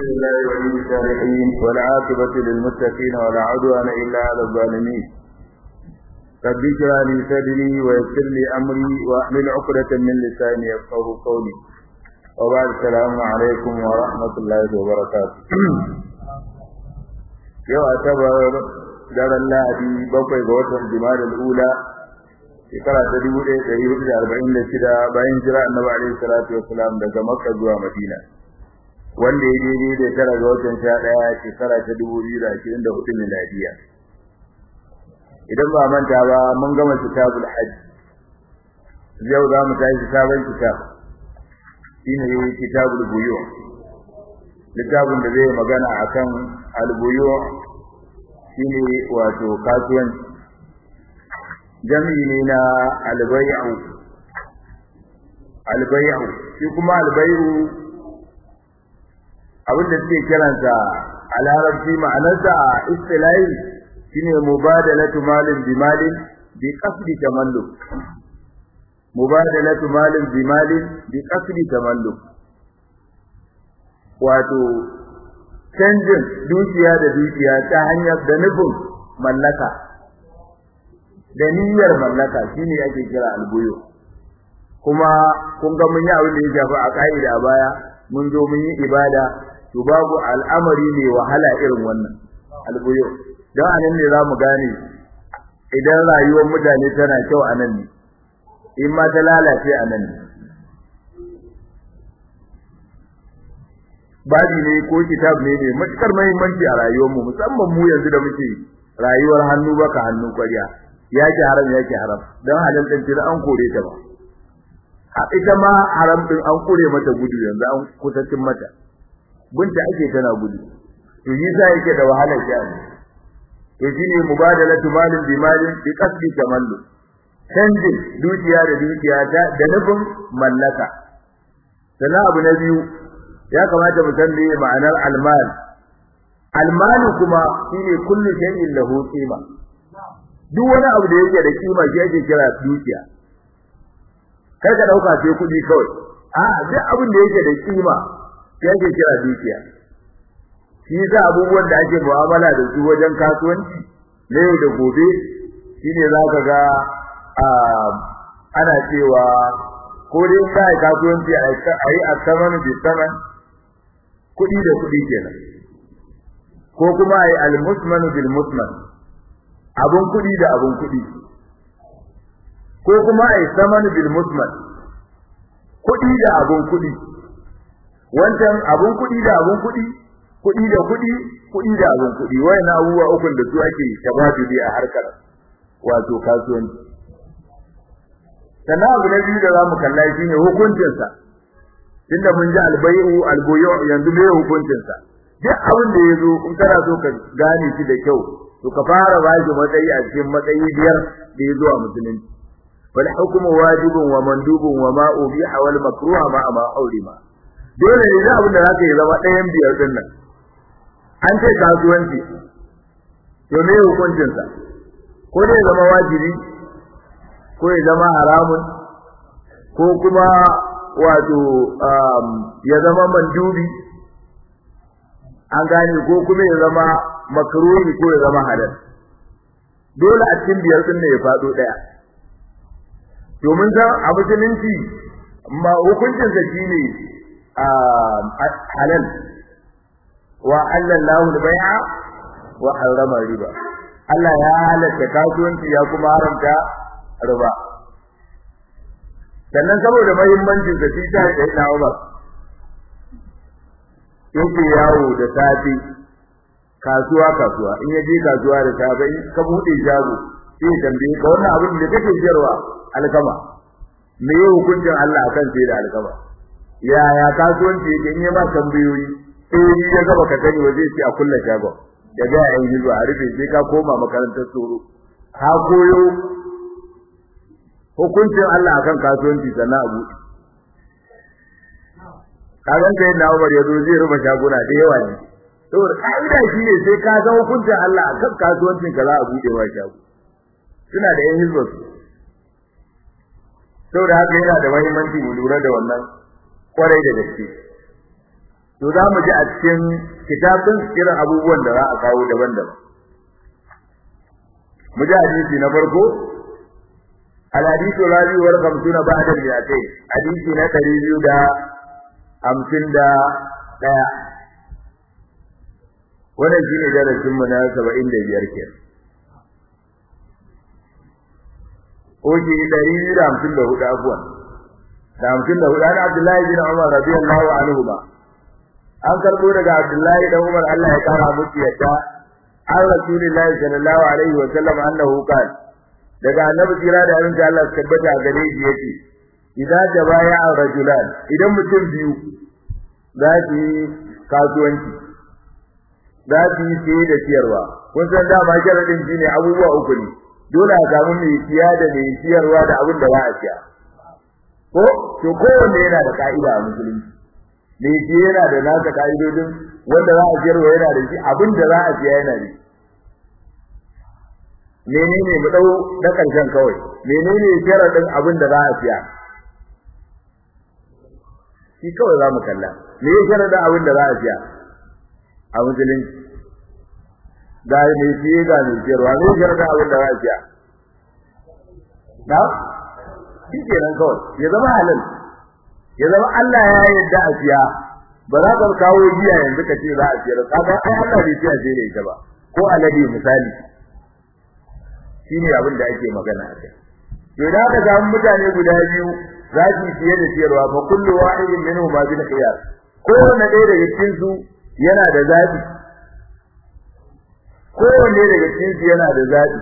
لله ولي الصالحين والعاقبة للمتقين ولا عدوان إلا على الظالمين رب اشرح لي صدري ويسر لي أمري واحلل عقدة من لساني يفقه قولي وبعد السلام عليكم ورحمة الله وبركاته yau asabar daren lahadi bakwai ga watan jimadal ula shekara ta dubu ɗaya ɗari hudu da arba'in da shida bayan jira annabi alaihi salatu wasalam daga makka zuwa madina wanda ya daidai da tara ga watan sha ɗaya shekara ta dubu biyu da ashirin da hudu miladiya idan ba manta ba mun gama kitabul hajj yau za mu tashi sabon kitab shine kitabul buyu littafin da zai magana akan albuyu shine wato kasuwanci jami'i ne na albayu albayu shi kuma albayu abinda suke kiransa a larabci ma'anarsa a istilahi shine mubadalatu malin bi malin bi qasdi tamalluk mubadalatu malin bi malin bi qasdi tamalluk wato canjin dukiya da dukiya ta hanyar da nufin mallaka da niyyar mallaka shine ake kira albuyo kuma kun ga mun yi abin da ya shafi a ka'ida a baya mun zo mun yi ibada to babu al'amari ne wahala irin wannan albuyo don anan ne zamu gane idan rayuwar mutane tana kyau anan ne in ma ta lalace anan ne babi ne ko kitab ne ne matukar muhimmanci a rayuwarmu musamman mu yanzu da muke rayuwar hannu baka hannu kwariya yake haram yake haram dan halin dan tira an kore ta ba a ita ma haram din an kore mata gudu yanzu an kutacin mata binta ake tana gudu to yi sa yake da wahalar sha'ani to shine mubadalatu malin bi malin bi qasdi tamallu canjin dukiya da dukiya da nufin mallaka sannan abu na biyu ya kamata mu san me ma'anar almal almalu kuma shine kullu shay'in lahu qima duk wani abu da yake da kima shi ake kira dukiya kar ka dauka sai kudi kawai a duk abin da yake da kima shi ake kira dukiya shi yasa abubuwan da ake mu'amala da su wajen kasuwanci na yau da gobe shine zaka ga ana cewa ko dai kai kasuwanci a yi asamanu bi saman kudi da kudi kenan ko kuma ai al-musmanu bil musman abun kudi da abun kudi ko kuma ai samanu bil musman kudi da abun kudi wancan abun kudi da abun kudi kudi da kudi kudi da abun kudi wayannan abubuwa ukun da su ake tabaduli a harkar wato kasuwanci sannan abu na biyu da zamu kalla shine hukuncinsa tunda mun ji albayu albuyu yanzu me hukuncin sa duk abin da yazo in kana so ka gane shi da kyau to ka fara bashi matsayi a cikin matsayi biyar da yazo a musulunci wal hukmu wajibun wa mandubun wa ma ubiha wal makruha ma ma aurima dole ne da abin da zaka yi zama ɗayan biyar din nan an ce kasuwanci to me hukuncin sa ko ne zama wajibi ko ya zama haramun ko kuma wato ya zama mandubi an gane ko kuma ya zama makruhi ko ya zama halal dole a cikin biyar din ne ya fado daya domin san a musulunci ma hukuncin sa shine halal wa halallahu al-bai'a wa harrama riba Allah ya halatta kasuwanci ya kuma haramta riba sannan saboda muhimmancin sa shi ta da ina Umar yake yawo da safi kasuwa kasuwa in yaje kasuwa da safe in ka bude shago sai tambaye ka wannan abin da kake jiyarwa alkama me yake hukuncin Allah akan sai da alkama ya ya kasuwanci yake in ya ba tambayoyi eh ya gaba ka sani waje sai a kulla shago ya ga yayin hizo a rufe sai ka koma makarantar tsoro ka koyo hukuncin Allah akan kasuwanci sannan abu kagan sai na Umar yazo zai ruba shaguna da yawa ne saboda kaida shine sai ka ga hukuncin Allah akan kasuwancin ka za a bude wa shago suna da yan hizba saboda haka yana da muhimmanci mu lura da wannan kwarai da gaske to za mu ji a cikin kitabun irin abubuwan da za a kawo daban-daban mu ji hadisi na farko الحديث الرابع والخمسون بعد المئتين حديث نتري دا أمسن دا دا wannan shine darasin mu na 75 kenan oji 154 afwan da 54 an Abdullahi bin Umar radiyallahu anhu ba an karbo daga Abdullahi dan Umar Allah ya kara musu yadda an Rasulullahi sallallahu alaihi wa sallam annahu qala daga annabi jira da abin da Allah tabbata a gare shi yake idan jabaya rajulan idan mutum biyu za su yi kasuwanci za su yi siye da siyarwa kun san dama sharadin shi ne abubuwa uku ne dole a samu mai siya da mai siyarwa da abin da za a siya ko to kowanne yana da ka'ida a musulunci mai siya yana da nasa ka'idodin wanda za a siyarwa yana da shi abin da za a siya yana da shi menene mu dau na karshen kawai menene sharadin abin da za a siya shi kawai za mu kalla me ya sharadin abin da za a siya a musulunci da me siye ga me siyarwa me sharadin abin da za a siya na shi kenan kawai ya zama halal ya zama Allah ya yarda a siya ba za ka kawo giya yanzu ka ce za a siyar kaga ai Allah bai siya sai da ita ba ko alade misali shine abin da ake magana a kai to idan aka samu mutane guda biyu za su fiye da siyarwa fa kullu wahidin minhum ma bil khiyar kowanne ɗaya daga cikin su yana da zabi kowanne daga cikin su yana da zabi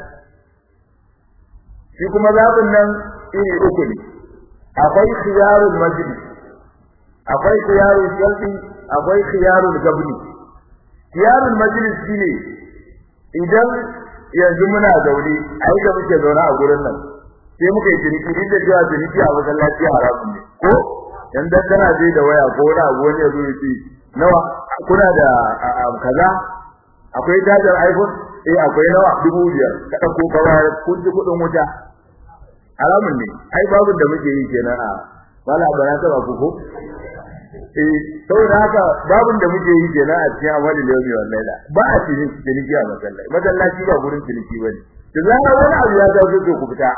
shi kuma zabin nan iri uku ne akwai khiyarul majlis akwai khiyarul sharti akwai khiyarul gabni khiyarul majlis shine idan yanzu muna zaune a yi da muke zaune a gurin nan sai muka yi ciniki duk da cewa ciniki a masallaci haramun ne ko dan dan kana je da waya ko wani abu wani yazo ya ce nawa kuna da kaza akwai tajar iPhone eh akwai nawa dubu biyar ka dauko ka bayar kun ji kudin wuta haramun ne ai babu da muke yi kenan a wala bara ta ba ku ko eh saboda haka babun da muke yi kenan a cikin amali yawmi wallahi la ba a cikin ciniki a masallaci masallaci ba gurin ciniki bane da zarar wani abu ya ga zai ku fita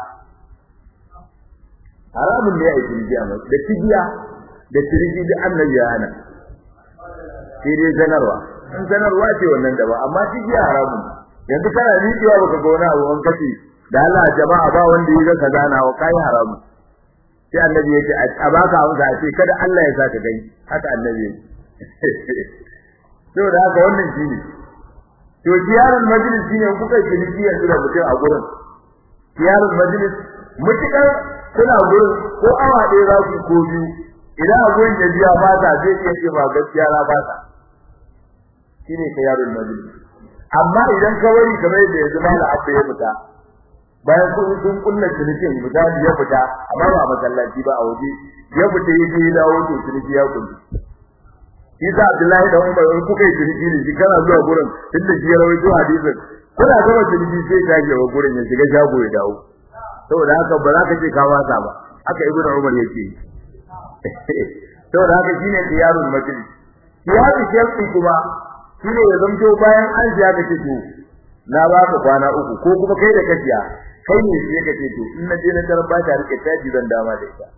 haramun ne a yi ciniki a masallaci da tibiya da ciniki da annabi ya hana sai dai sanarwa in sanarwa ce wannan da ba amma tibiya haramun yanzu kana riƙewa baka ga wani abu an kace da Allah jama'a ba wanda ya ga kaza na wa kai haramun sai annabi ya ce a baka amsa a ce kada Allah ya saka gani haka annabi ya ce to da haka wannan shine to ziyarar majlis shine kuka yi ciniki yanzu da mutum a gurin ziyarar majlis mutukar kuna gurin ko awa ɗaya za ku ko biyu idan a gurin da biya ba ta zai iya ce ba gaskiya na ba ta shine ziyarar majlis amma idan ka wari kamar yadda yanzu mala abba ya fita bayan kun kun kulla cinikin misali ya fita amma ba masallaci ba a waje ya fita ya je ya dawo to ciniki ya kullu Isa Abdullahi da Umar in kuka yi ciniki ne shi kana zuwa gurin tunda shi ya rawaito hadisin kuna gama ciniki sai ka je wa gurin ya shiga shago ya dawo saboda haka ba za ka ce ka wasa ba haka Ibn Umar yake saboda haka shine qiyarul majlis qiyarul shafi kuma shine ya zamto bayan an ji aka ce to na ba ka kwana uku ko kuma kai da kaciya kai ne sai ka ce to in na je na tarar ba ta rike taji zan dama da ita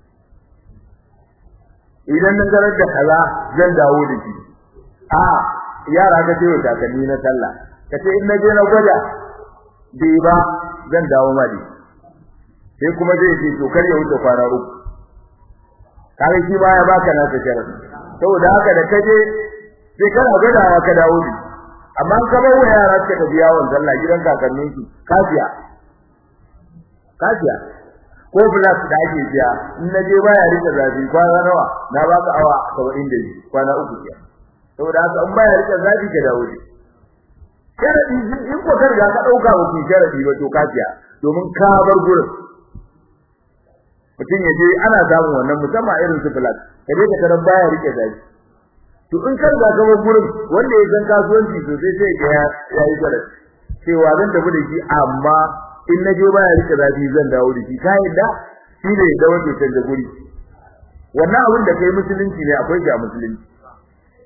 idan na tarar da kaza zan dawo da shi a yara ka ce wa takalmi na sallah ka ce in na je na gwada bai ba zan dawo ma da sai kuma zai ce to kar ya wuce kwana uku kare shi ba ya baka na ta sharadi saboda haka da kaje sai kana gwadawa ka dawo da amma ka bar wa yara suka tafi yawon sallah gidan kakannin su kafiya kafiya ko plus da ake biya in na je baya rika zafi kwana nawa na baka awa 70 kwana uku ke saboda haka in baya rika zafi ka dawo ne sharadi in ko karga ka dauka wa ki sharadi ba to kafiya domin ka bar gurin mutum ya je ana samun wannan musamman irin su plus kaje ka tarar baya rike zafi to in kar ga gaba gurin wanda ya san kasuwanci sosai sai ga ya yi gwada cewa zan tafi da shi amma in na je baya rike zafi zan dawo da shi ka yadda shi ne da wanda can da guri wannan abin da kai musulunci ne akwai ga musulunci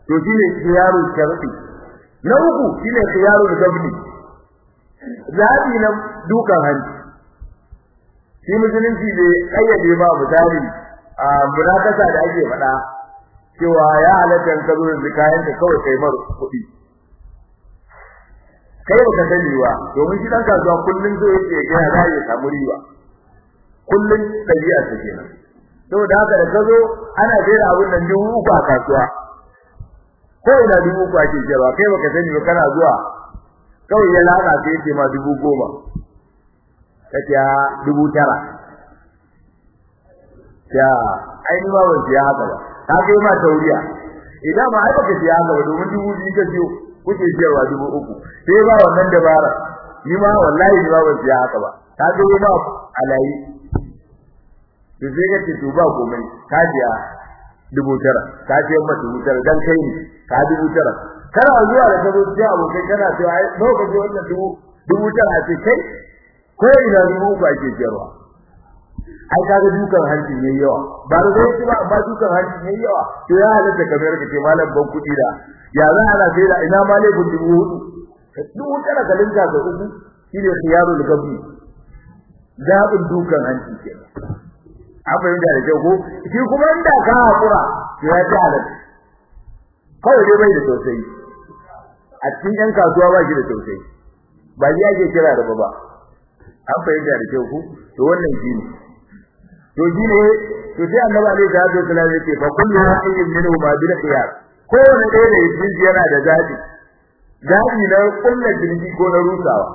to shine khiyaru sharti na uku shine khiyaru gabni zabi na dukan hanci shi musulunci bai kayyade ba misali a munakasa da ake faɗa cewa ya halatta ka zo da kayan ka kawai kai mar kuɗi kai baka sani ba domin shi dan kasuwa kullun zo yake ga ya zai samu riba kullun dabi'a ta kenan saboda haka da kazo ana jera abun nan dubu uku a kasuwa ko ina dubu uku ake jira kai baka sani ba kana zuwa kawai ya lana sai yake ma dubu goma kace dubu tara ya ai ni ma ban siya haka ba ka kai ma tauriya idan ma ai baka siya haka ba domin dubu biyu ka siyo kuke siyarwa dubu uku sai ba wannan dabara ni ma wallahi ni ma ban siya haka ba ka kai ma alayi to sai ka ce to ba komai ka biya dubu tara ka ce ma dubu tara dan kai ne ka dubu tara kana zuwa da kazo cikin abokai kana cewa ai nawa ka je wannan dubu dubu tara ce kai ko ina dubu uku ake siyarwa ai kaga dukan hanci ne yawa ba da zai ba amma dukan hanci ne yawa to ya halatta kamar ka ce malam ban kudi da ya za ana sai da ina ma laifin dubu hudu dubu tara ka linka ga uku shine khiyarul gabi zabin dukan hanci ke an fahimta da kyau ko shi kuma inda ka hakura to ya ta halatta kawai dai bai da tausayi a cikin yan kasuwa ba shi da tausayi ba shi ake kira da ba an fahimta da kyau ko to wannan shi ne to shine to sai annabi alaihi salatu wasallam yake fa kullu wahidin minhu ma bil khiyar ko ne dai da yin yana da zabi zabi na kullu jinji ko na rusawa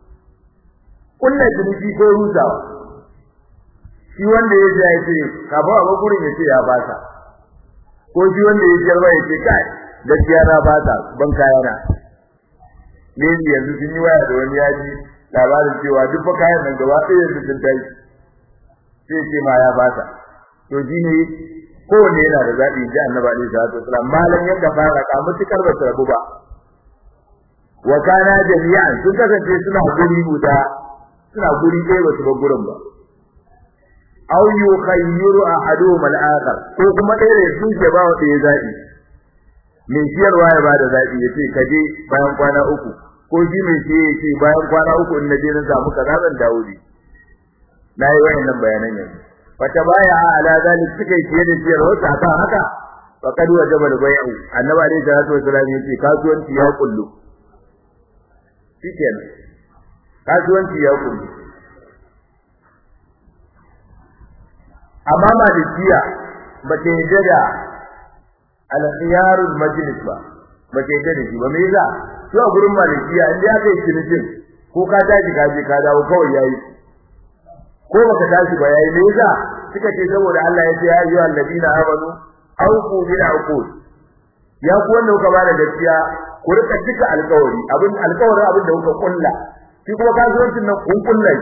kullu jinji ko rusawa shi wanda ya ji ya ce ka ba ba gurin ya ce ya bata ko shi wanda ya jarba ya ce kai gaskiya na bata ban kayana ne yanzu sun yi waya da wani yaji labarin cewa duk fa kayan nan gaba ɗaya yanzu sun tashi sai ce ma ya bata to shine kowanne yana da zabi ji annabi alaihi salatu wasallam malan yadda fara ka mutukar ba rabu ba wa kana jami'an sun kasance suna guri guda suna guri ɗaya ba su ba gurin ba aw yukhayyiru ahaduhum al-akhar ko kuma ɗaya da su ke ba wa ɗaya zabi mai siyarwa ya bada zabi ya ce kaje bayan kwana uku ko shi mai siye ya ce bayan kwana uku in na je na samu kaza zan dawo ne na yi wayannan bayanan yanzu wata baya ala zalik suka yi fiye da siyar wata akan haka faqad wajaba al-bay'u annabi alayhi salatu wasallam yace kasuwanci ya kullu shikenan kasuwanci ya kullu amma malikiya ba ta yi da al-khiyarul majlis ba ba ta yi da shi ba me yasa to a gurin malikiya inda aka yi cinikin ko ka tashi ka je ka dawo kawai yayi ko baka tashi ba yayi me yasa suka ce saboda Allah ya ce ya ayyuha alladina amanu awqu bil uqud ya ku wanda kuka bada gaskiya ku rika cika alƙawari abin alƙawarin abin da kuka kulla shi kuma kasuwancin nan kun kulla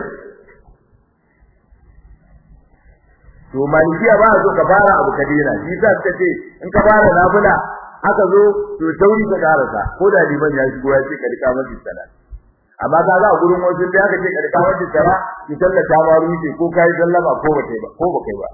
to malikiya ba so ka fara abu ka dena shi yasa suka ce in ka fara nafila aka zo to sauri ka karasa ko da liman ya shigo ya ce ka rika masa salat amma ka ga gurin wajen da aka ce ka rika masa salat ki sallata ma ruke ko kai sallama ko ba kai ba ko ba kai ba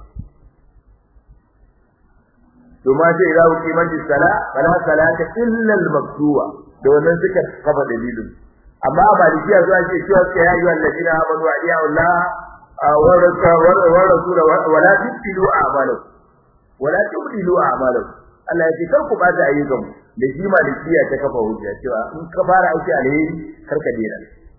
to ma ce idza uqimatis sala fala salata illa al-maktuba da wannan suka kafa dalilin amma malikiya zuwa ce cewa ya yi alladina amanu wa ya Allah wa rasul wa la tubtilu a'malakum wa la tubtilu a'malakum Allah ya ce kar ku bata ayyukan da shi malikiya ta kafa hujja cewa in ka fara aiki alheri kar ka dena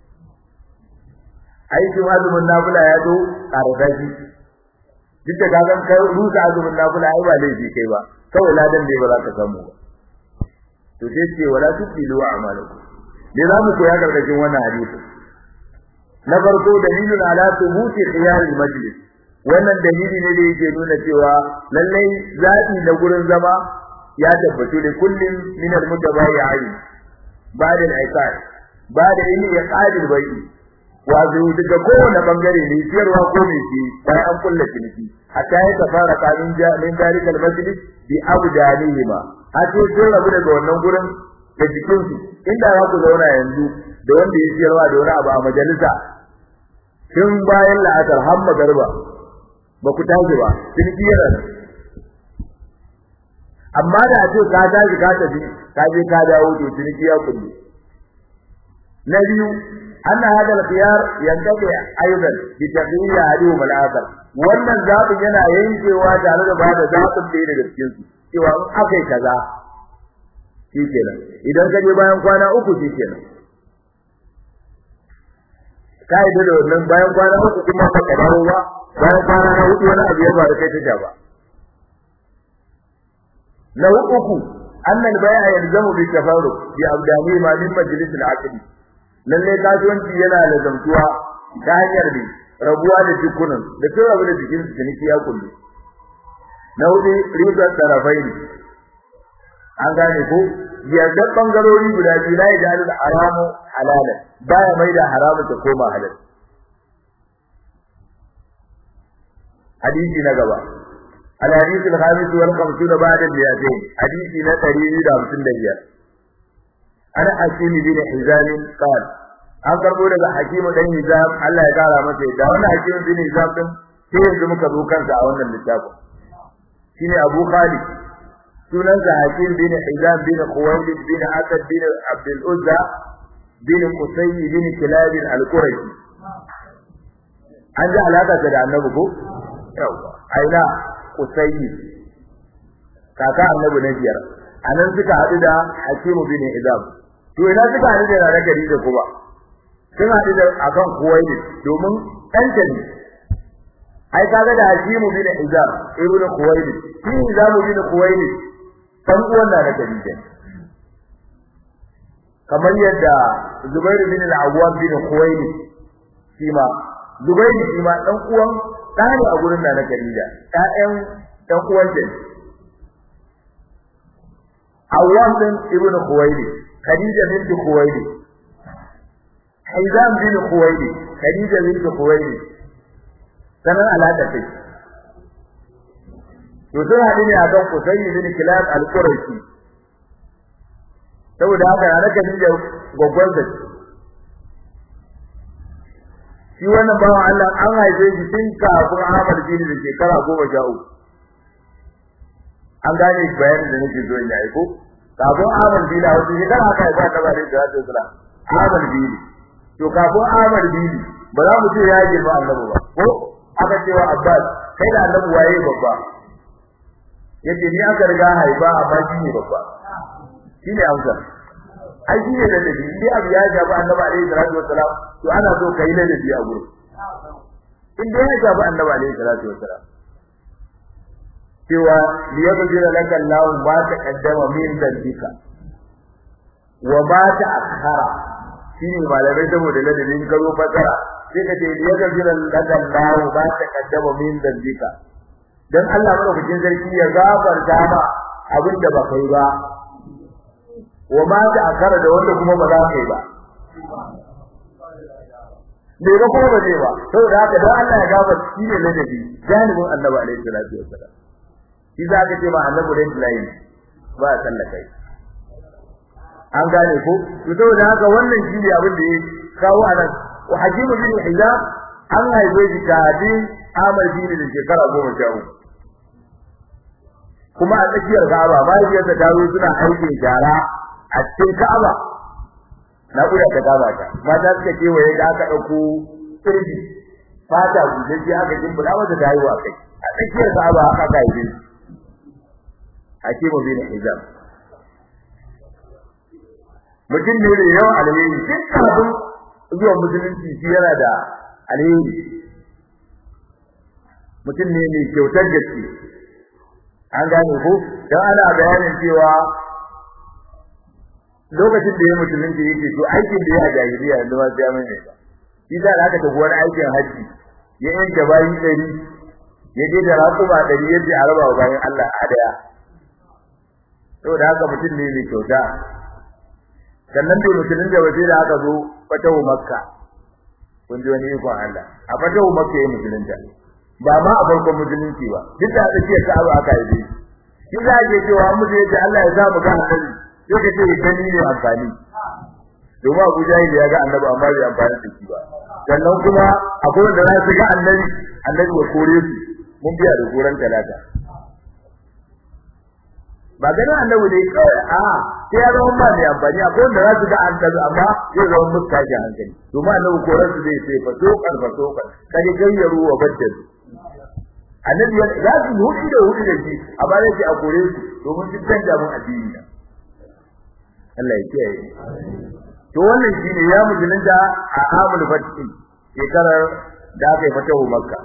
aikin azumin nafila ya zo ƙarfa shi duk da kagan kai rusa azumin nafila ai ba laifi kai ba kawai ladan dai ba za ka samu ba to sai ce wala tuqilu a'malakum me za mu koya gargajin wannan hadisi na farko dalilun ala thubuti khiyar al-majlis wannan dalili ne da yake nuna cewa lallai zaɓi na gurin zama ya tabbatu da kullum min al-mutabayyi'in ba'da al-iqad ba'da in yaqadil bai'i wazo daga kowane bangare ne siyarwa ko mai ce bayan an kulla ciniki hatta ya tafara kamin min dalika al-majlis bi abdanihima hatta sun rabu daga wannan gurin da jikin su inda za ku zauna yanzu da wanda ya siyarwa da wani abu a majalisa tun bayan la'asar har magarba ba ku tashi ba ciniki yana nan amma da a ce ka tashi ka tafi ka je ka dawo to ciniki ya kullu na biyu أن هذا الخيار ينتفع أيضا بتغيير أحدهما الآخر wannan zaɓin yana yankewa tare da ba da zaɓin ɗaya daga cikin su cewa in akai kaza shi kenan idan ka je bayan kwana uku shi kenan ka yi da wannan bayan kwana uku kuma ka dawo ba bayan kwana na hudu wani abu ya faru kai ta ba na uku annal bai'a yalzamu bi tafarruq bi abdani ma min majlis al-aqdi lalle kasuwanci yana da zamtuwa ta hanyar ne rabuwa da jikunan da kai rabu da jikin su ciniki ya kullu na hudu ribar tarafai ne an gane ko yadda bangarori guda biyu la yajalu haramu halala baya mai da haramu ta koma halal hadisi na gaba الحديث الخامس والخمسون بعد المئتين حديث نتري إلى خمسين دقيقة أنا حكيم بن حزام قال an karbo daga hakimu dan hizam Allah ya kara masa da wannan hakimu bin hizam din sai yanzu muka zo kansa a wannan littafin shine Abu Khalid sunan sa hakim bin hizam bin Khuwaylid bin Asad bin Abdul Uzza bin Qusay bin Kilab al-Qurashi an ji alaka da annabi ko yawa aina Qusay kaka annabi na biyar anan suka hadu da hakimu bin hizam to ina suka hadu da ragari da kuma sun haɗu da akan kuwaili domin ɗanta ne ai kaga da hakimu bin hizam ibn kuwaili shi hizam bin kuwaili dan uwan da Khadija kamar yadda Zubair bin al-Awwam bin Khuwaili shi ma Zubair shi ma dan uwan ɗani a gurin da Khadija ƴaƴan dan uwan da Awwam bin ibn Khuwaili Khadija bint Khuwaili Hizam bin Khuwaili Khadija bint Khuwaili sanan alaka ce to sun haɗu ne akan Qusay bin Kilab al-Qurashi saboda haka na Khadija gwaggwar da shi wannan bawan Allah an haife shi tun kafin Ahmad bin da shekara goma sha uku an gane bayanin da nake so in yi ko kafin Ahmad bin a wasu shekara haka ya ba ta bare da wasu sura Ahmad bin to kafin Ahmad bin ba za mu ce ya girma annabi ba ko aka cewa Abbas kai da annabi waye babba yace ni aka riga haifa amma shi ne babba shi ne amsa ai shi ne da dabi ni abu ya shafi annabi alaihi salatu wassalam to ana so kai da dabi a gurin in dai ya shafi annabi alaihi salatu wassalam cewa liyabdira laka Allah ma taqaddama min dhanbika wa ma ta'akhkhara shine malamai saboda ladabin karo fasara sai ka ce liyabdira laka Allah ma taqaddama min dhanbika dan Allah madaukakin sarki ya gafarta ma abin da ba kai ba wa ma ta'akhkhara da wanda kuma ba za kai ba me ba kuma ba zai ba saboda haka dan Allah ya gafarta shi ne ladabi janibin Annabi alaihi salatu wassalam shi za ka ce ma annabi red line ba a sallaka an gane ko to saboda haka wannan shi ne abin da ya kawo a nan wa hakimu bin hizam an haife shi kafin amal bin da shekara goma sha uku kuma a tsakiyar ka'aba mahaifiyarsa ta zo suna aikin shara a cikin ka'aba na kuda ta ka'aba ta mata suka kewaye da aka ɗauko kirji fata gujeji aka jimbula mata ta haihuwa kai a tsakiyar ka'aba aka haife shi hakimu bin hijab mutum ne da yawan alheri duk kafin zuwa musulunci shi yana da alheri mutum ne mai kyautar gaske an gane ko dan ana bayanin cewa lokacin da ya musulunci yake to aikin da ya jahiliya yanzu ma sai mai ne shi da aka tafi wani aikin haji ya yanke bayi dari ya je da raƙuma dari yadda a raba wa bayan Allah a daya saboda haka mutum ne mai kyauta sannan bai mutumin da waje da aka zo fatahu makka kun ji wani ikon Allah a fatahu makka ya musulunta ba ma a farkon musulunci ba duk da tsakiyar ka'aba aka yi shi za ke cewa mu je da Allah ya sa mu ga annabi sai ka ce gani ne amfani domin Abu Jahil ya ga annabi amma bai amfani da shi ba sannan kuma akwai wanda za su ga annabi annabi ya kore su mun biya da koran talata ba ganin annabi ne kawai a sai ya zama ba mai amfani akwai wanda za su ga an tazu amma zai zama musu tashin hankali domin annabi koran su zai sai faso kan faso kan kaje gayyaru wa baddal annabi za su hudu da hudu da shi amma zai ce a kore su domin su canja mun addini na Allah ya kiyaye to wannan shine ya musulunta a amul fati shekarar da aka yi fatahu makka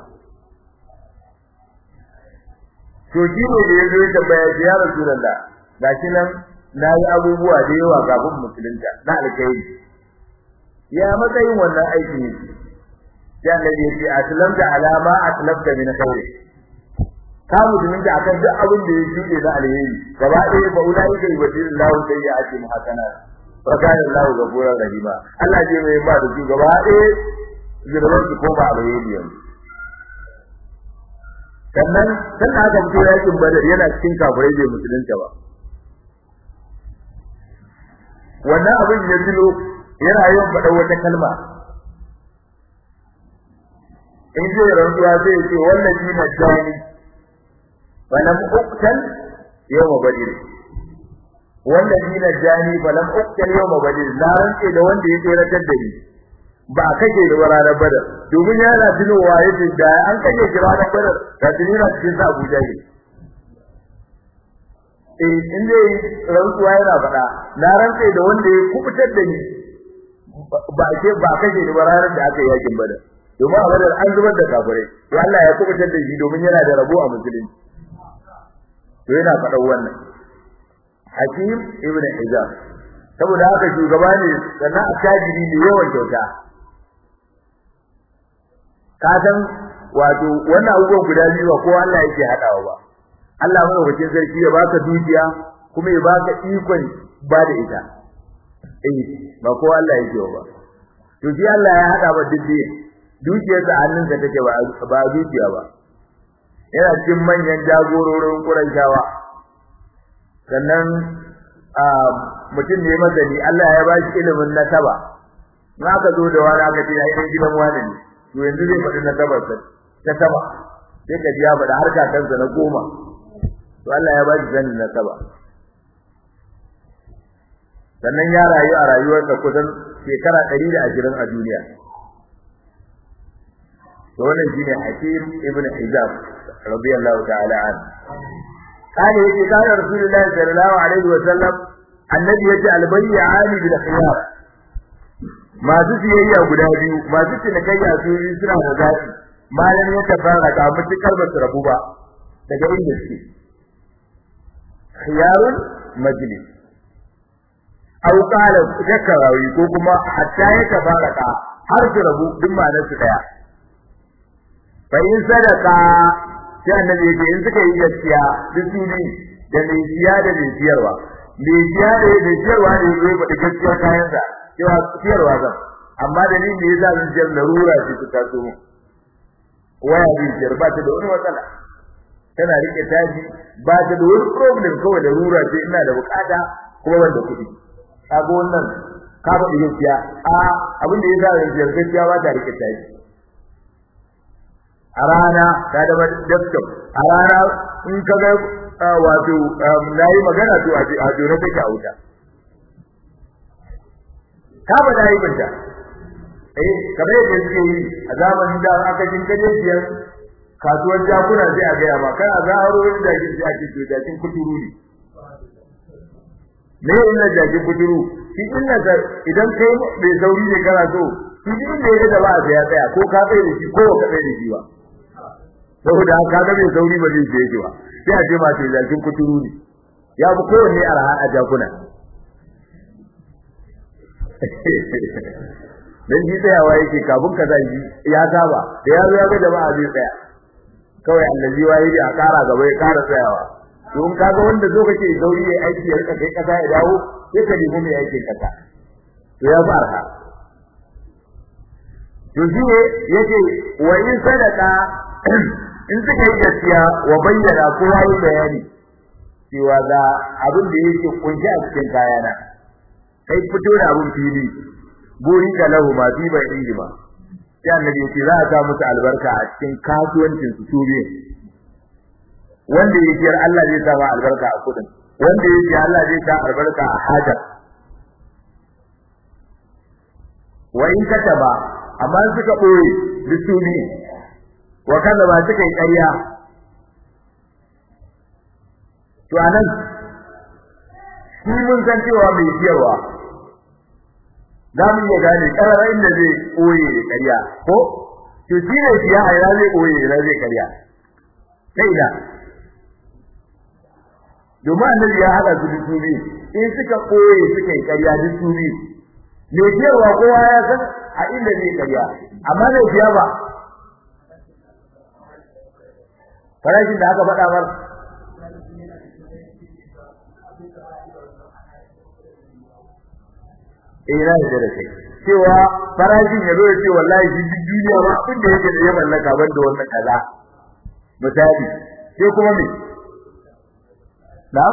to shi ne da yazo ya tambaya shi ya rasulullah gashi nan nayi abubuwa da yawa kafin musulunta na alkhairi ya matsayin wannan aiki ne ya annabi ya ce aslamta alama aslamta min khairi ka musulunta akan duk abin da ya shuɗe na alheri gaba ɗaya ba ulai kai wajin lahu sai ya ake muhasana wa kana lahu ghafurur rahima Allah je mai ba da su gaba ɗaya girman su ko ba alheri yanzu sannan sannan aka fito yakin badar yana cikin kafirai bai musulunta ba wannan abin ya tuno yana yawan faɗa wata kalma in zai rantsuwa zai ce wannan shi na jani falam uqtal yawma badr wannan shi na jani falam uqtal yawma badr na rantse da wanda ya tseratar da ni ba a kake da ranar badar domin yana tunowa yace da an kake shi ranar badar da tunina cikin sa Abuja ne eh in dai rantsuwa yana faɗa na rantse da wanda ya kubutar da ni ba ke ba kake da ranar da aka yi yakin badar domin a badar an zubar da kafirai to Allah ya kubutar da shi domin yana da rabo a musulunci to yana faɗan wannan Hakim ibn Hizam saboda haka shugaba ne sannan attajiri ne yawan kyauta ka san wato wannan abubuwan guda biyu ba kowa Allah yake hadawa ba Allah madaukakin sarki ya baka dukiya kuma ya baka ikon ba da ita eh ba kowa Allah yake ba to shi Allah ya hada ba duk dukiyar sa hannunsa take ba ba dukiya ba yana cikin manyan jagororin Qurayshawa sannan a mutum ne mazani Allah ya ba shi ilimin nasaba in aka zo da wani aka ce ai gidan wani ne to yanzu zai faɗi na gabar sa ta sama sai ka ji ya faɗi har kakansa na goma to Allah ya ba shi sanin na saba sannan ya rayu a rayuwarsa kusan shekara ɗari da ashirin a duniya to wannan shine Hakim ibn Hizam radiyallahu ta'ala an قال يجي قال رسول الله صلى الله عليه وسلم النبي يجي البيعان بالخيار masu siyayya guda biyu masu cinikayya su yi suna da zafi malam ya tafara ga mutukar ba su rabu ba daga inda suke khiyarun majlis aw qala zakarawi ko kuma hatta ya tafara ka har su rabu duk ma'anar su daya fa in sadaka sai annabi yake in suka yi gaskiya duk su ne da mai siya da mai siyarwa mai siya da mai siyarwa ne zai faɗi gaskiyar kayansa cewa siyarwa zan amma da ni me yasa zan jiyar larura ce ta taso mu waya bi jiyar ba ta da wani matsala tana rike taji ba ta da wani problem kawai larura ce ina da bukata kuma ban da kuɗi kaga wannan ka faɗi gaskiya a abin da yasa zan jiyar gaskiya ba ta rike taji a rana ta da desktop a rana in ka ga wato nayi magana to a jona take a wuta ka ba da aibinta eh kamar yadda suke yi a zamanin da aka jin kaje biyar kasuwar jakuna sai a gaya ma kai a zaharo wani da jin ake to jakin kuturu ne me illa jakin kuturu shi illa ka idan kai bai sauri ne kana so shi din da yake da ba sai ya tsaya ko ka tsaye da shi ko ka tsaye da shi ba saboda haka ga bai sauri ba zai je ba sai a ce ma sai jakin kuturu ne ya fi kowanne arha a jakuna dan shi tsayawa yake kafin ka zai ya saba da ya zo ya ga jama'a zai tsaya kawai allazi wayi da kara gaba ya kara tsayawa don kaga wanda zo kake zauri yayi aiki ya rika kai kasa ya dawo sai ka nemi mai aikin kasa to ya farha to shi ne yake wa in sadaka in suka yi gaskiya wa bayyana kowa yi bayani cewa ga abin da yake kunshi a cikin kayana kai fito da abin fili buri ka lahu ma fi bai inji ba sai annabi yace za a sa musu albarka a cikin kasuwancin su tube wanda yake Allah zai sa ma albarka a kudin wanda yake Allah zai sa albarka a hajar wa in kataba amma suka boye bisubi wa kaza ba suka yi ƙarya to anan shi mun san cewa mai siyarwa za mu iya gane ƙarara inda zai ɓoye da ƙarya ko to shi ne siya a ina zai ɓoye ina zai ƙarya ta ina domin annabi ya haɗa su duk biyu in suka ɓoye suka yi ƙarya duk su biyu mai siyarwa kowa ya san a inda zai ƙarya amma mai siya ba farashin da aka faɗa mar eh na yarda da kai cewa farashin ya zo ya ce wallahi shi duk duniya ba abin da yake da ya mallaka ban da wannan kaza misali sai kuma me na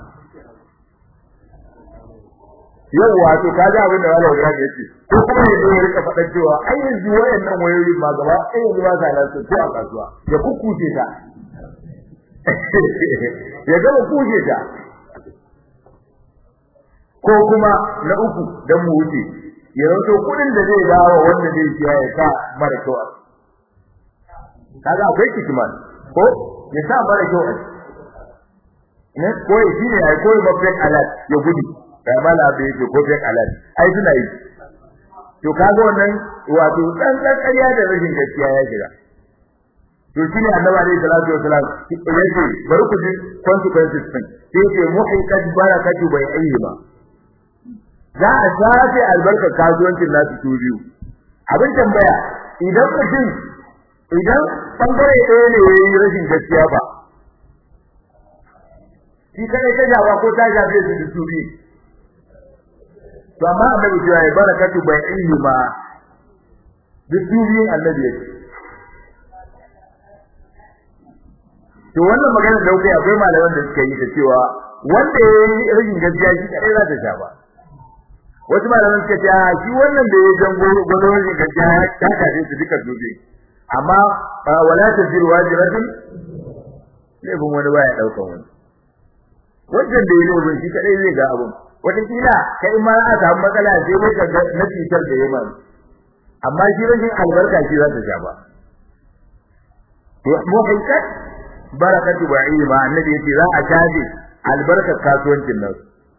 yau wato ka ji abin da wala ya ce ko kuma ya zo ya rika faɗa cewa ai yanzu wayannan wayoyin ma gaba ai yanzu ba sa lansu ko a kasuwa ya kukkuce ta ya gama kushe ta ko kuma na uku dan mu wuce ya rato kudin da zai dawo wanda zai siya ya sa mara kyau a kaga akwai kikiman ko ya sa mara kyau a ne ko shi ne ai ko ba fake alert ya gudu kai mala bai yake ko fake alert ai suna yi to kaga wannan wato dan dan ƙarya da rashin gaskiya ya shiga to shine annabi alaihi salatu wasalam yace bari ku ji consequences din sai ce muhiqat barakatu bai ayyima za a shafe albarkar kasuwancin nasu su biyu abin tambaya idan mutum idan bangare ɗaya ne ya yi rashin gaskiya ba shi kadai ta jawa ko ta shafe su da su biyu to amma annabi cewa ya barakatu bai ayyima duk su biyun annabi yake to wannan magana da kai akwai malaman da suka yi da cewa wanda ya yi rashin gaskiya shi kadai za ta sha ba wasu malaman suka ce a shi wannan da ya jango gwado rashin gaskiya ta kaje su duka dubi amma wala ta jiru wajiratun laifin wani baya daukan wani wajen da ya yi laifin shi kadai zai ga abun wataƙila kai ma a samu matsala sai dai ka ga na cutar da ya ma amma shi rashin albarka shi za ta sha ba muhaikat barakatu ba'i ma annabi yace za a caje albarkar kasuwancin nan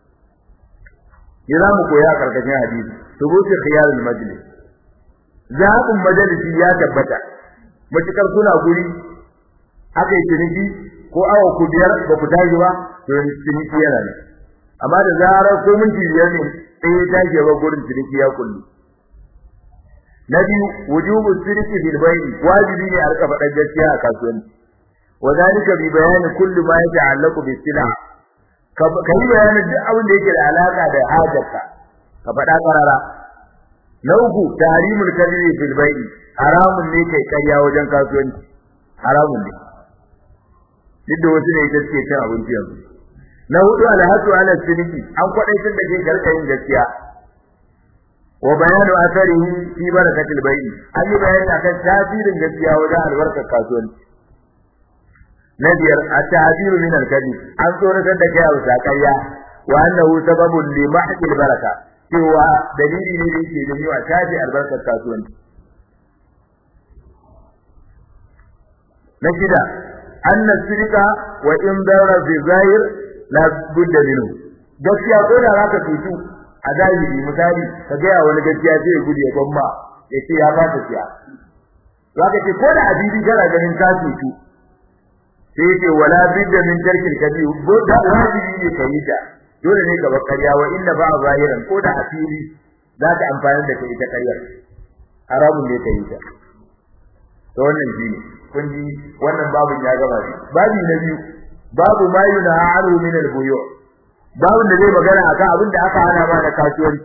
za mu koya karkashin hadisi tubuti khiyarul majlis zaɓin majalisi ya tabbata matukar suna guri aka yi ciniki ko awa ku biyar ba ku tashi ba to ciniki yana ne amma da zarar ko minti biyar ne sai ya tashi ba gurin ciniki ya kullu na biyu wujubu sirki bil bay'i wajibi ne a rika faɗar gaskiya a kasuwanci وذلك ببيان كل ما يتعلق بالسلع kai bayanin duk abin da yake da alaka da hajarka ka faɗa karara na uku tahrimul kadhibi fil bai'i haramun ne kai karya wajen kasuwanci haramun ne duk da wasu ne suke cin abinci yanzu na hudu alhatu ala siniki an kwadaitar da ke karka yin gaskiya wa bayanu atharihi fi barakatil bai'i an yi bayani akan tasirin gaskiya wajen albarkar kasuwanci na biyar at-ta'biru min al-kadhib an tsoratar da kai a sakayya wa annahu sababun li mahqil baraka cewa dalili ne da yake da yiwa tafi albarkar kasuwanci na shida anna sirka wa in dara fi zahir la budda minhu gaskiya ko da zaka tutu a zahiri misali ka ga wani gaskiya sai ya gudu ya gwamma ya ce ya ba ta siya zaka ce ko da abibi kana ganin ka tutu sai yake wala bidda min tarkil kabi da wajibi ne kai ta dole ne ka bar ƙarya wa inna ba zahiran ko da asiri za ka amfani da kai ta ƙaryar haramun ne kai ta to wannan shine kun ji wannan babun ya gaba shi babi na biyu babu ma yunha anhu min al-buyu babun da zai magana akan abin da aka hana ma na kasuwanci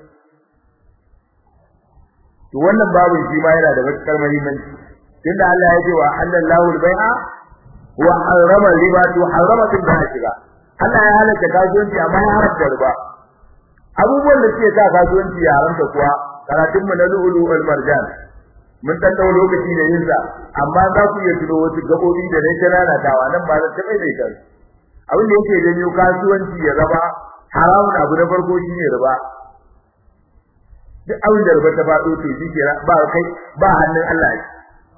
to wannan babun shi ma yana da matukar muhimmanci tunda Allah ya ce wa halallahu al-bai'a wa harrama riba to harrama din da shiga Allah ya halatta kasuwanci amma ya haramta riba abubuwan da suke sa kasuwanci ya haramta kuwa karatun mu na lu'ulu wal marjan mun dan dawo lokaci da yin sa amma za ku iya tuno wasu gabobi da ne ta lalatawa nan ba zan taɓa da ita abin da yake janyo kasuwanci ya zama haramun abu na farko shine riba duk abin da riba ta faɗo to shi ke ba kai ba hannun Allah ne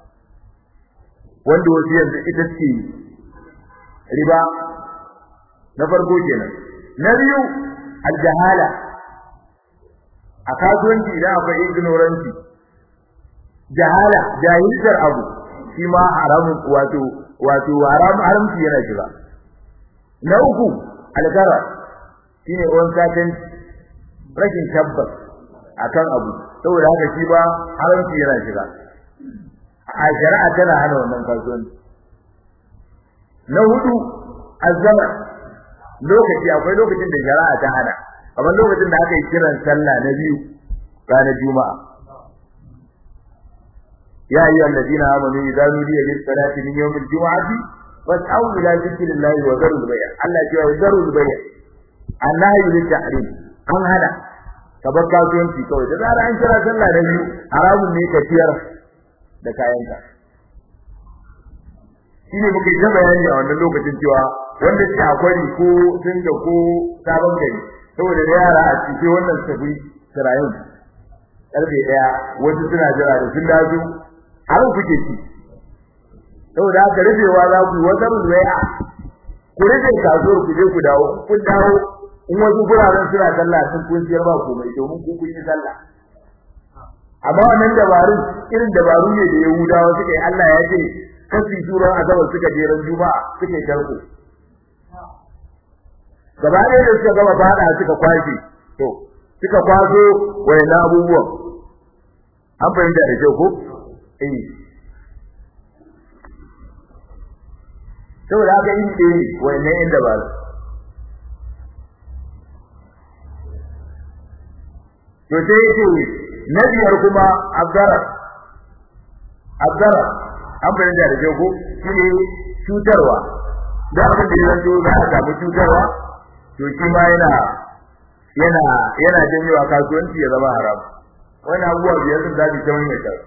wanda wasu yanzu ita ce riba na farko kenan na biyu aljahala a kasuwanci idan akwai ignorance jahala jahiltar abu shi ma haramun wato wato haram haramci yana shiga na uku algara shine on satin rashin tabbas akan abu saboda haka shi ba haramci yana shiga a shari'a tana hana wannan kasuwanci na hudu azzama lokaci akwai lokacin da shari'a ta hana kamar lokacin da aka yi kiran sallah na biyu ranar juma'a ya ayyuha alladhina amanu idza nudiya lis salati min yawmil jum'ati fas'au ila dhikrillahi wa dharul bay' Allah ya ce dharul bay' annahi lit tahrim an hana ka bar kasuwanci kawai da zara an kira sallah na biyu haramun ne ka ciyar da kayanka shine muke ta bayani a wannan lokacin cewa wanda ke akwai ko sun da ko sabon gari saboda da yara a cikin wannan tafi sirayun karfe daya wasu suna jira da sun dazo har kuke ci saboda haka rufewa za ku wata ruwaya ku rufe kasuwar ku je ku dawo kun dawo in wasu guraren suna sallah sun kun siyar ba komai domin ku kun yi sallah amma wannan dabarun irin dabaru ne da Yahudawa suka yi Allah ya ce kasu turan azabar suka je ran juma'a suke karko gaba ɗaya da suka gama fada suka kwashe to suka kwaso wayan abubuwan an fahimta da kyau ko eh saboda haka in ce wayan inda ba to sai yake na biyar kuma abdara abdara an fahimta da kyau ko shine cutarwa da abin da ya zanto za a samu cutarwa to shi ma yana yana yana janyewa kasuwanci ya zama haram wani abubuwa biyar sun zabi ta wani ta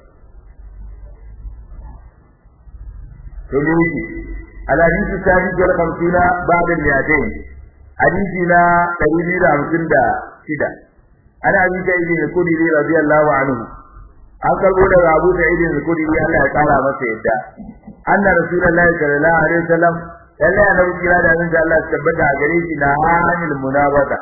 to ne yake alhadisi sadi jar kamsuna babin yadain hadisi na ɗari biyu da hamsin da shida ana abi ta ibn al-kudri radiyallahu anhu an karbo daga abu ta ibn al-kudri Allah ya kara masa yadda anna rasulullahi sallallahu alaihi wasallam lallai annabi kira da annabi Allah ya tabbata a gare shi na hanil munabata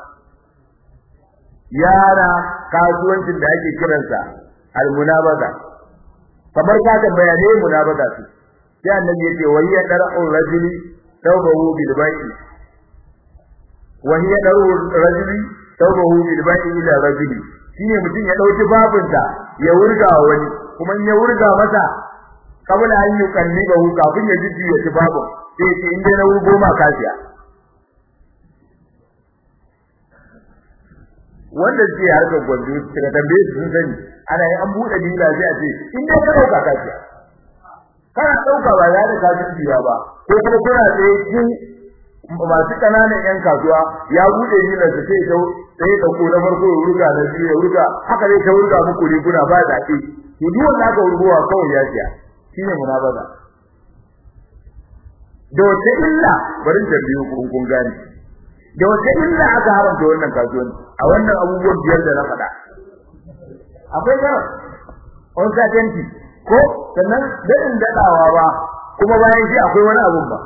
yara kasuwancin da ake kiransa al munabata kamar ka tambaya ne munabata su sai annabi yace wa hiya dar'u rajuli tawbahu bil bai'i wa hiya dar'u rajuli tawbahu bil bai'i ila rajuli shine mutum ya dauki babinsa ya wurga wani kuma in ya wurga masa kabla an yi kalli ga kafin ya jiji ya ci babin sai ce in dai na wurgo ma kafiya wanda ke harkar gwanjo daga tambaye su sun sani ana yi an buɗe dila sai a ce in dai ka ɗauka kafiya kana ɗauka ba za da kafirciya ba ko kuma kuna tsaye kin masu ƙananan ƴan kasuwa ya buɗe dila su sai ta sai ɗauko na farko ya wurga na biyu ya wurga haka zai ta wurga muku riguna ba zaɓe to duk wanda aka wurgowa kawai ya siya shine munabaza da wata illa bari ta biyu kun kun gane da wata illa aka haramta wannan kasuwanci a wannan abubuwan biyar da na faɗa akwai ga uncertainty ko sannan dadin dadawa ba kuma bayan shi akwai wani abun ba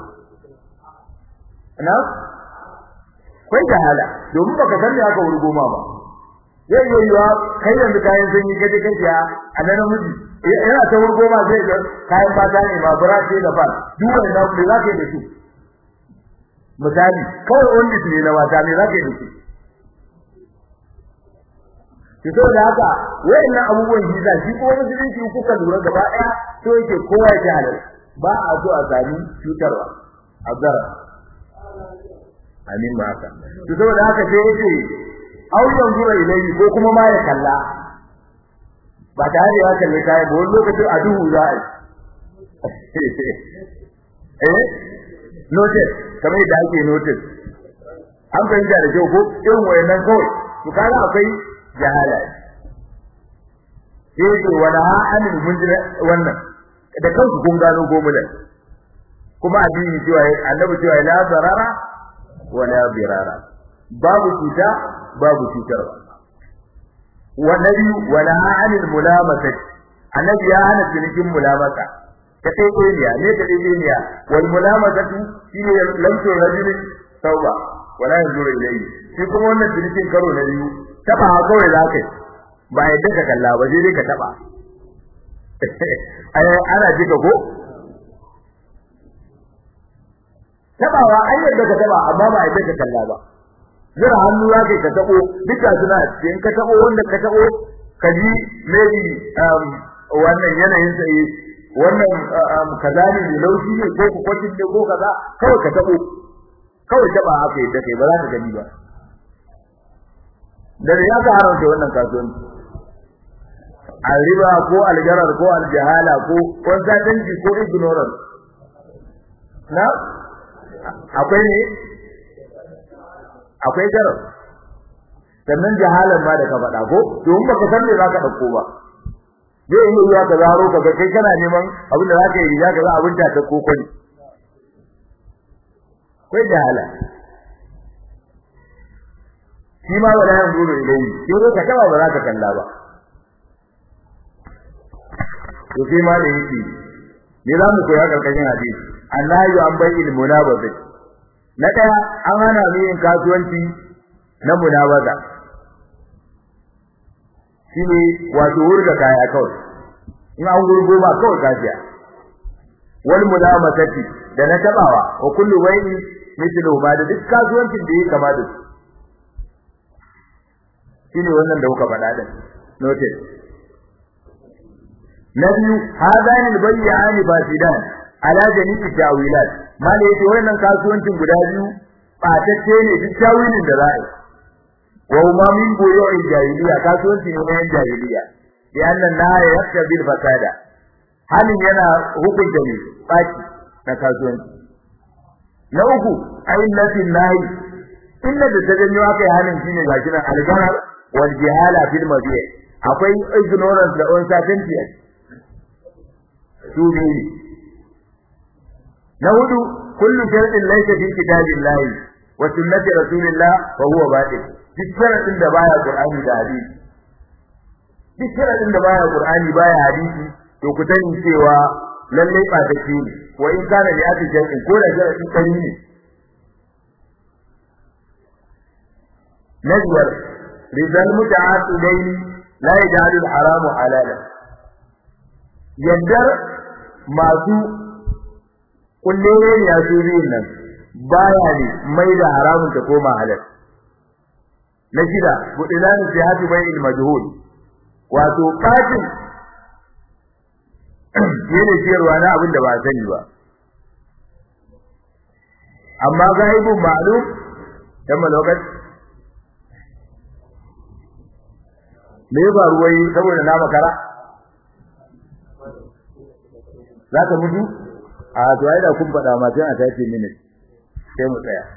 na kai jahala domin baka san me aka wurgo ma ba zai yi yiwa kai yanzu kayan sanyi kaje kaje a nan namiji yana ta wurgo ma zai ga kayan mata ne ma bura ce da fal duk wannan da zaka yi da su misali kawai wanda ne na mata ne zaka yi da su ki so da haka wayannan abubuwan jiza shi ko musulunci kuka lura gaba daya to yake kowa ya halal ba a so a sami cutarwa azara amin ma haka to saboda haka sai yace au yanzura ilayhi ko kuma ma ya kalla ba tare da ya kalle kai ba wani lokacin a duhu za a yi eh notice kamar yadda ake notice an fahimta da kyau ko irin wayannan kawai to kaga akwai jahala sai to wala anil munjira wannan da kanku kun gano gomulan kuma addini cewa annabi cewa la zarara wala birara babu cuta babu cutarwa wa nabi wala anil mulamasati annabi ya hana cinikin mulamasa ta tsaye ne ta tsaye ne wal mulamasatu shine lamto rajul tauba wala yanzuru ilayhi shi kuma wannan cinikin karo na biyu taba kawai zakai ba yadda ka kalla ba sai dai ka taba ana jika ko tabawa an yadda ka taba amma ba yadda ka kalla ba zira hannu za ka tabo duka suna cikin ka tabo wanda ka tabo ka ji maybe um wannan yanayin sai wannan kaza ne da laushi ne ko ku kwacin ne ko kaza kawai ka tabo kawai taba haka yadda kai ba za ka gani ba da ya ka haramta wannan kasuwanci riba ko aljarar ko aljahala ko wanzadanci ko ignorance na akwai ne akwai garar sannan jahalan ma da ka faɗa ko domin baka san me za ka ɗauko ba zai yi yiwuwa ka zaro ka ga kai kana neman abin da za ka yi riga ka za abin ta ta koko ne akwai jahala shi ma wala yanzu da ilayi sai ka taba ba za ka kalla ba to sai ma da yake ne za mu koya karkashin hadisi annahi an bai il munabaza na daya an hana mu yin kasuwanci na munabaza shine wato wurga kaya kawai in an gurgo ba kawai kafiya wal munamasati da na tabawa wa kullu wayni mithlu ma da duk kasuwancin da yake kama da su shine wannan da kuka faɗa din notice na biyu hadani albayyani fasidan ala jami'i tawilat mala yace wannan kasuwancin guda biyu batacce ne duk tawilin da za a yi wa huma min buyu'il jahiliya kasuwanci ne na jahiliya bi annan la yakta bil fasada halin yana hukunta ne baki na kasuwanci na uku ayyullatin nahi inda da tajanyo aka yi halin shine gashi nan algarar wal jihala fil mabi' akwai ignorance da uncertainty su biyu na hudu kullu shartin laysa fi kitabillahi wa sunnati rasulillah fa huwa batil duk sharadin da baya qur'ani da hadisi duk sharadin da baya qur'ani baya hadisi to ku sani cewa lalle ba ta ce ne wa in kana li ati shartin ko da sharadin kari ne nazar rizal muta'aqidain la yaj'alu al-haramu halalan yaddar masu kullere ne ya su biyun nan baya ne mai da haramun ta koma halal na shida budilan sihati bai il majhul wato fatin yana ciyarwa na abin da ba sani ba amma gaibun ma'lum dan malokat me ba ruwai saboda na makara za ka mutu a to ai da kun faɗa ma sai a tace minute sai mu tsaya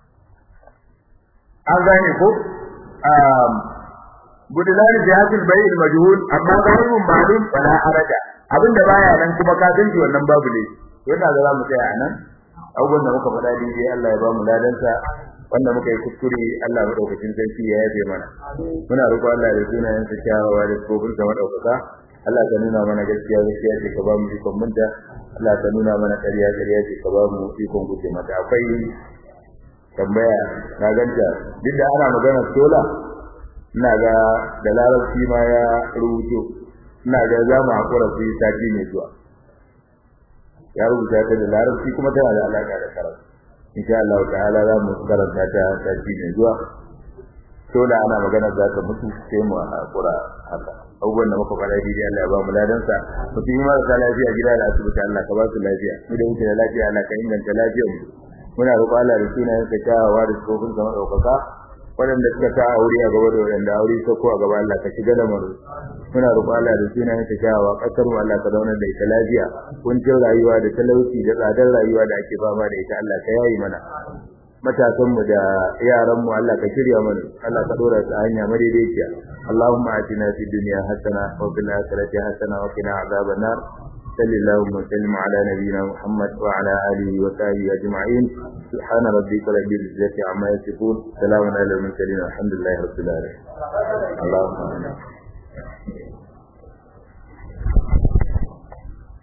an gane ko um gudunar jihadul bayil majhul amma ghairun ma'lum wala haraja abinda baya nan kuma ka san wannan babu ne yana da za mu tsaya anan abubuwan da muka faɗa dai Allah ya ba mu ladansa wanda muka yi kuskure Allah madaukakin sarki ya yabe mana muna roƙo Allah da sunayen sa kyawawa da tsofin sa madaukaka Allah ka nuna mana gaskiya gaskiya ce ka ba mu ikon munta Allah ka nuna mana ƙarya ƙarya ce ka ba mu ikon guje mata akwai tambaya na ganta duk da ana magana sola ina ga da larabci ma ya rubuto ina ga za mu hakura su yi sati mai zuwa ya rubuta ta da larabci kuma tana da alaƙa da karatu insha Allah ta'ala za mu karanta ta sati mai zuwa sola ana magana za ta mutu sai mu hakura haka abubuwan da muka faɗa daidai Allah ya ba mu ladansa mutum yi marasa lafiya gida da asibiti Allah ka ba su lafiya mu da muke da lafiya Allah ka inganta lafiyar mu muna roƙo Allah da sunayen ka kyawawa da tsofin sa madaukaka waɗanda suka sa aure a gaba da waɗanda aure ta ko a gaba Allah ka shiga da mu muna roƙo Allah da sunayen ka kyawawa ƙasar mu Allah ka zauna da ita lafiya kuncin rayuwa da talauci da tsadar rayuwa da ake fama da ita Allah ka yayi mana matasanmu da yaranmu Allah ka shirya mana Allah ka dora su a hanya madaidaiciya Allahumma atina fid dunya hasana wa fil akhirati hasana wa qina adhaban nar وصل اللهم وسلم على نبينا محمد وعلى اله وصحبه اجمعين سبحان ربك رب العزه عما يصفون سلام على المرسلين الحمد لله رب العالمين اللهم آمين